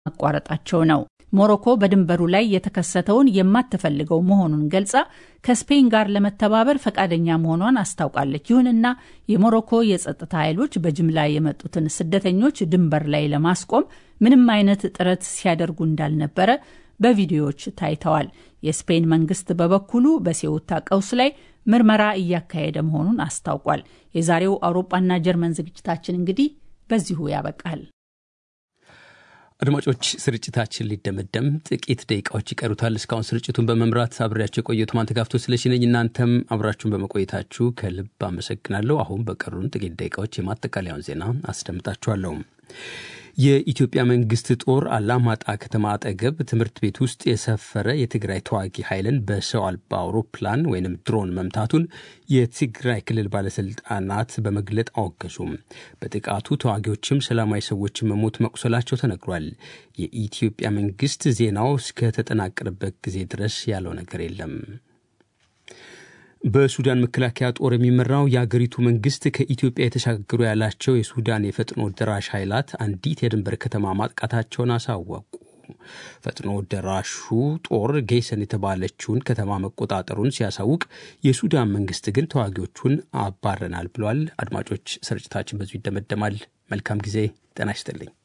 ማቋረጣቸው ነው። ሞሮኮ በድንበሩ ላይ የተከሰተውን የማትፈልገው መሆኑን ገልጻ ከስፔን ጋር ለመተባበር ፈቃደኛ መሆኗን አስታውቃለች። ይሁንና የሞሮኮ የጸጥታ ኃይሎች በጅምላ የመጡትን ስደተኞች ድንበር ላይ ለማስቆም ምንም አይነት ጥረት ሲያደርጉ እንዳልነበረ በቪዲዮዎች ታይተዋል። የስፔን መንግስት በበኩሉ በሴውታ ቀውስ ላይ ምርመራ እያካሄደ መሆኑን አስታውቋል። የዛሬው አውሮፓና ጀርመን ዝግጅታችን እንግዲህ በዚሁ ያበቃል። አድማጮች ስርጭታችን ሊደመደም ጥቂት ደቂቃዎች ይቀሩታል። እስካሁን ስርጭቱን በመምራት አብሬያቸው የቆየሁት ማንተጋፍቶ ስለሽነኝ። እናንተም አብራችሁን በመቆየታችሁ ከልብ አመሰግናለሁ። አሁን በቀሩን ጥቂት ደቂቃዎች የማጠቃለያውን ዜና አስደምጣችኋለሁ። የኢትዮጵያ መንግስት ጦር አላማጣ ከተማ አጠገብ ትምህርት ቤት ውስጥ የሰፈረ የትግራይ ተዋጊ ኃይልን በሰው አልባ አውሮፕላን ወይም ድሮን መምታቱን የትግራይ ክልል ባለስልጣናት በመግለጥ አወገዙም። በጥቃቱ ተዋጊዎችም ሰላማዊ ሰዎችን መሞት መቁሰላቸው ተነግሯል። የኢትዮጵያ መንግስት ዜናው እስከተጠናቀረበት ጊዜ ድረስ ያለው ነገር የለም። በሱዳን መከላከያ ጦር የሚመራው የአገሪቱ መንግስት ከኢትዮጵያ የተሻገሩ ያላቸው የሱዳን የፈጥኖ ደራሽ ኃይላት አንዲት የድንበር ከተማ ማጥቃታቸውን አሳወቁ። ፈጥኖ ደራሹ ጦር ጌሰን የተባለችውን ከተማ መቆጣጠሩን ሲያሳውቅ፣ የሱዳን መንግስት ግን ተዋጊዎቹን አባረናል ብሏል። አድማጮች፣ ስርጭታችን በዚሁ ይደመደማል። መልካም ጊዜ። ጤና ይስጥልኝ።